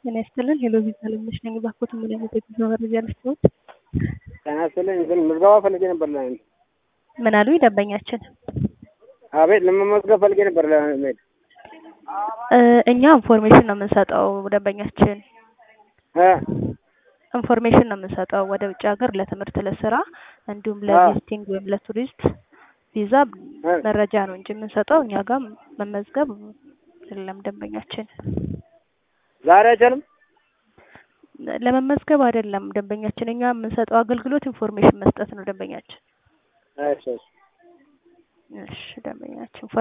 ጤና ይስጥልን። ሄሎ ቪዛ ለምነሽ ነኝ። ባኮት ምን አይነት የጉዞ መረጃ ልስጥዎት? ጤና ይስጥልኝ። እንትን ምዝገባ ፈልጌ ነበር። ለምን ምን አሉ ደንበኛችን? አቤት፣ ለመመዝገብ ፈልጌ ነበር ለመሄድ። እ እኛ ኢንፎርሜሽን ነው የምንሰጠው ደንበኛችን እ ኢንፎርሜሽን ነው የምንሰጠው ወደ ውጭ ሀገር ለትምህርት፣ ለስራ እንዲሁም ለቪዚቲንግ ወይም ለቱሪስት ቪዛ እ መረጃ ነው እንጂ የምንሰጠው እኛ ጋር መመዝገብ የለም ደንበኛችን። ዛሬ አይቻልም። ለመመዝገብ አይደለም ደንበኛችን። እኛ የምንሰጠው አገልግሎት ኢንፎርሜሽን መስጠት ነው ደንበኛችን። እሺ እሺ። እሺ ደንበኛችን